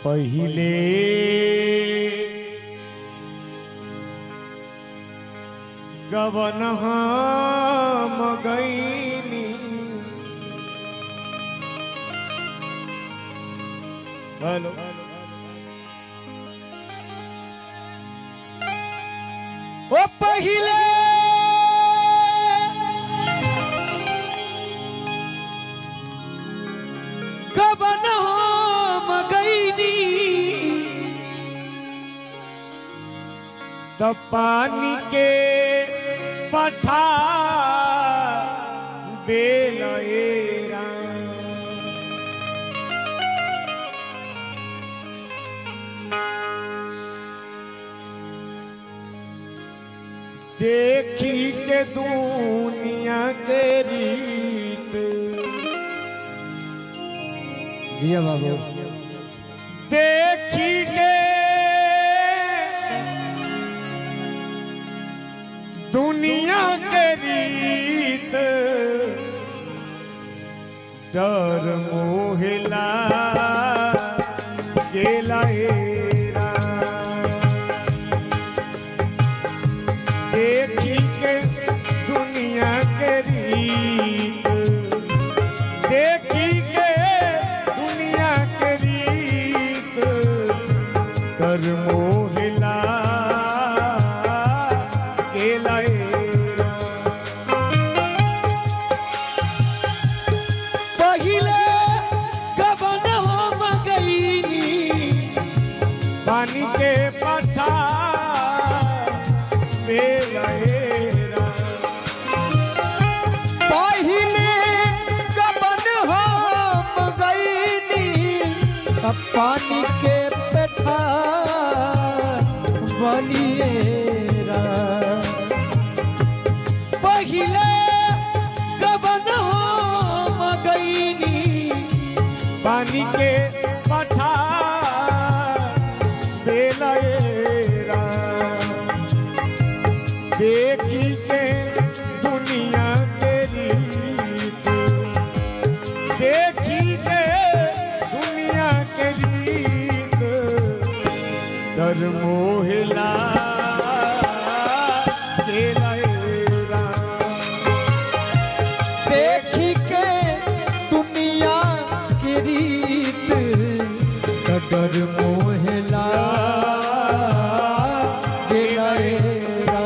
पहिले गवन हम गईनी हेलो ओ पहिले गवन हम गईनी त पानी के पठा बेलएरा देखी के दुनिया के रीत जिया बाबू देखी के दुनिया के रीत डर मोहिला गेला हेरा देखी के दुनिया के रीत देखी के दुनिया के रीत कर मोहिला गेला हेरा। पहिले गबन हम गईनी पानी के पठा बेलहेरा पहिले गबन हम गईनी अब पानी के पेठा बलिएरा पहिले गबन हम गईनी पानी के पठा बेलहेरा देखी के दुनिया के रीत देखी के दुनिया के रीत डर मोहिला बेलहेरा देखी के दुनिया की रीत डर मोहला गेलएरा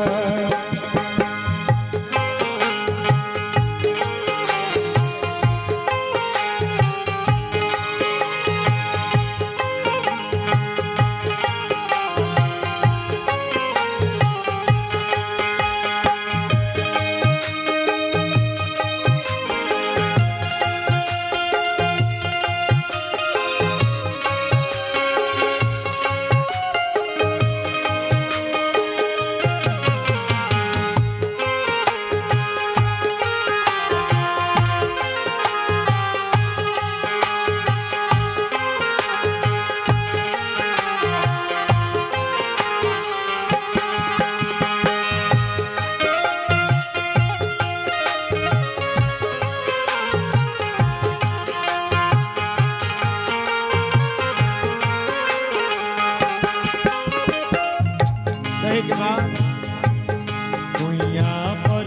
कहे के बाद दुनिया पर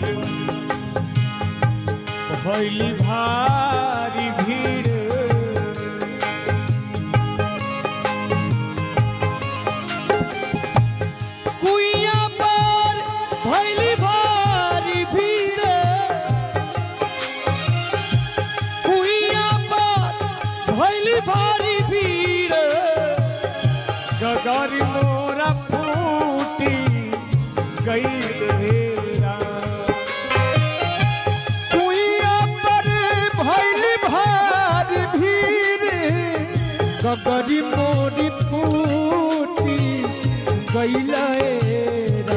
भइली भारी भीड़ कुइया पर भइली भारी भीड़ कुइया पर भइली भारी भीड़ गगर मोरा फूटी गई हेरा कुइया पर भइली भारी भीड़ गगरी मोरी फूटी गइलएरा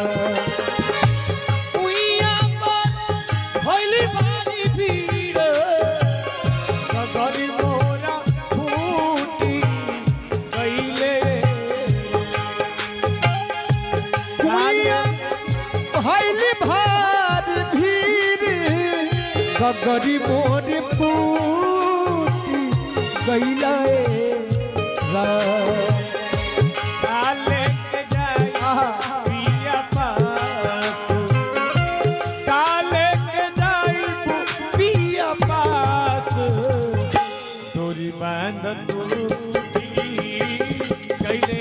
कुइया पर भइली भारी भीड़ गगर मोरा फूटी गईले कुइया भइली भारी भीड़ गगरी मोरी फूटी गइलए काले के जाई पिया पास काले के जाई पिया पास तोरी बांध टूटी कैले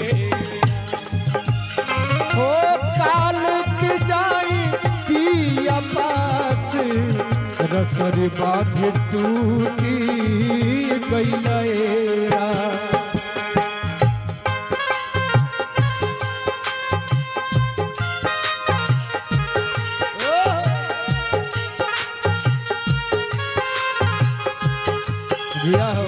हो काल के जाई पिया पास रसरी बांध टूटी गईलेरा दिया हो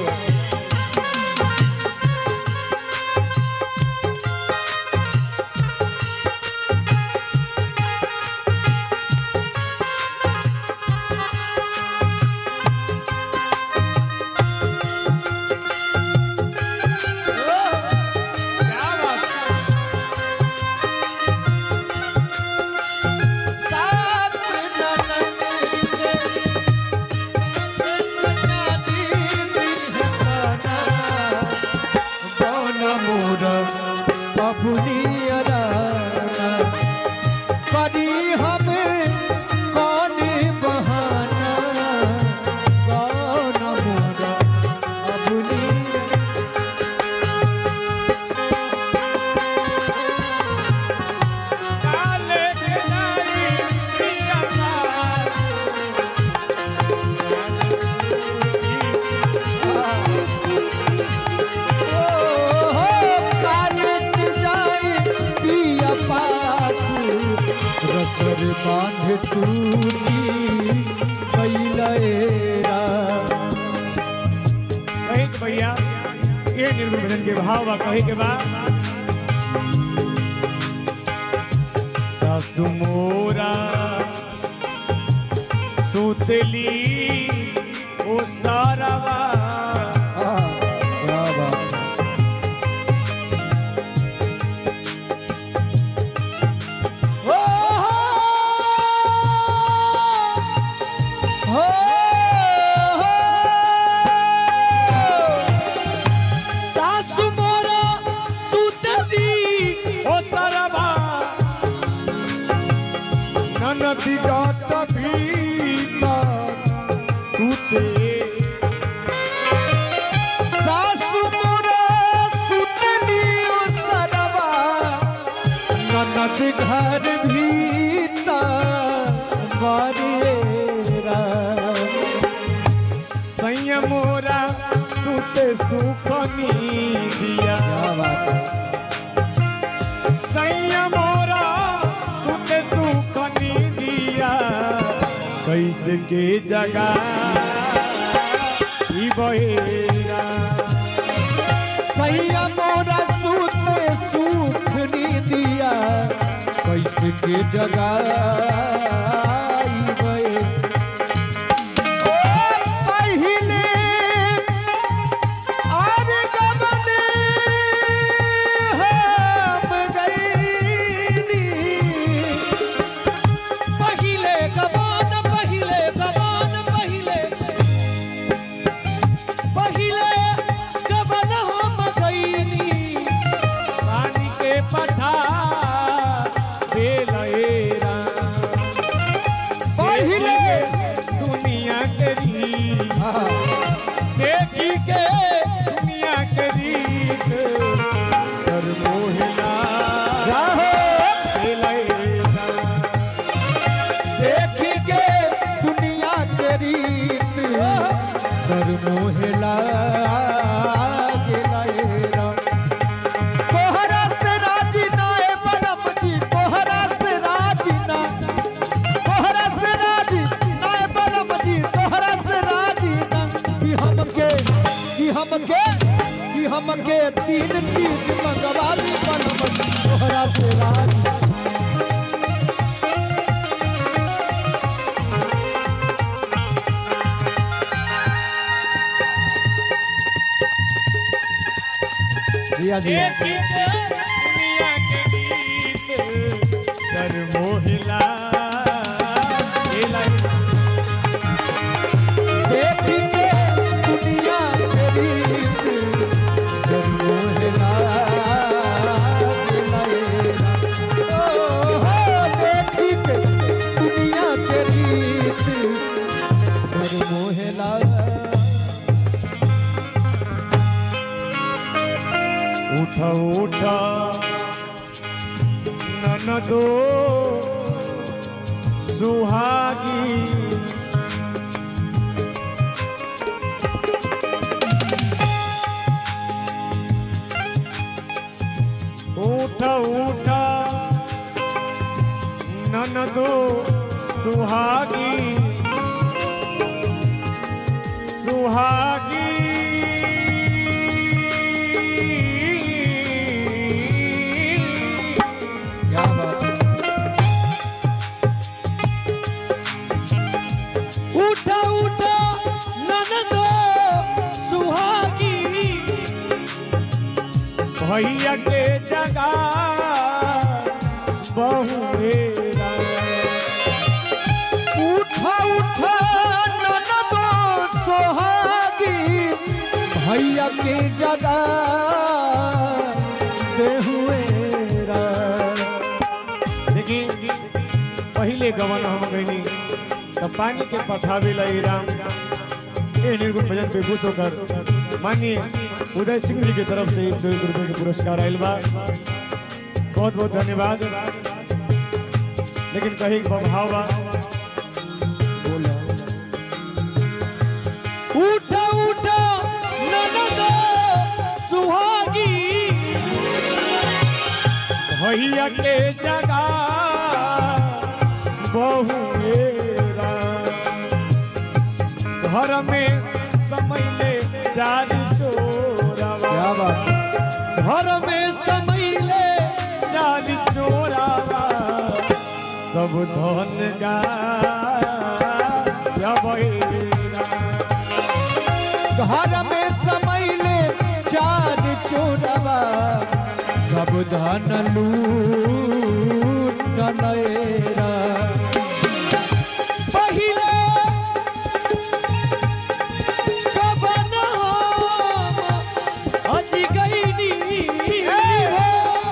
क्या बात सात ननद कौन मोर बबुनियरा करी हमें कौन बहाना कौन मोर बबुनियरा काले के जाई पिया पास रसर बांध टूटी कैलेरा कहे के भैया ये निर्गुण भजन के भाव बा कहे के बा सासु मोरा सुतली ओ सारावा क्या बात हो हो सासु मोरा सुतली ओ सारावा ननदी गात भीतर सुते सासु मोरा सुतली ओ सरवा ननद घर भीतर बरेरा सैया मोरा सुते सुखनी दिया क्या बात है सैया मोरा सुते सुखनी दिया कैसे के जगह ई बहेरा सैया मोरा सुते सुख नी दिया कैसे के जगह पहले आर गमने हम गईनी पहिले गबान पहिले गबान पहिले पहिले गबन हम गईनी पानी के पठा बेलएरा पहिले दुनिया के रीत देखी के दुनिया के रीत कर मोहला राहो बेलएरा देख के दुनिया के रीत कर मोहला गेलाएरा तोहरा से राजी ना ए बलम जी तोहरा से राजी ना तोहरा से राजी ना ए बलम जी तोहरा से राजी ना कि हमके कि हमके कि हमके तीन चीज मंगवा दी बलम जी तोहरा से राजी दिया दिया देखी के दुनिया के रीत कर मोहला बेलएरा देख के दुनिया के रीत कर मोह दो सुहागी ऊठा ऊठा ननदो सुहागी सुहागी क्या बात है। उठा उठा ननदो सुहागी भैया के जगह बहुएरा उठा उठा ननदो सुहागी भैया के जगह देहुएरा देखी पहले गवन हम गईनी तो पानी के पठावे लई राम ए निर्गुण भजन पे खुश होकर मानिए उदय सिंह जी की तरफ से एक सौ एक रुपये के पुरस्कार आयल बा बहुत बहुत धन्यवाद लेकिन कहीं भाव बा बोला उठा उठा ननदो सुहागी भैया के जगह बहुएरा घर में समैले चार चोरावा क्या बात घर में समैले चार चोरावा सब धन गा घर में समैले चार चोरवा सब धन लूट नएरा पहिले कबन हम अजी गईनी हो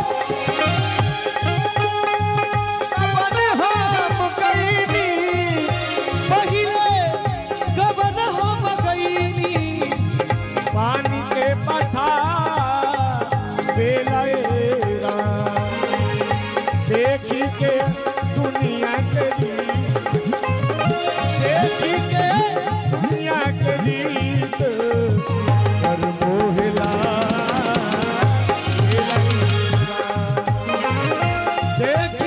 कबन हम गईनी पहिले कबन हम गईनी पानी के पठा बेलरा देखी के दुनिया के रीत देखी के दुनिया के रीत कर मोहला बेलरा। देख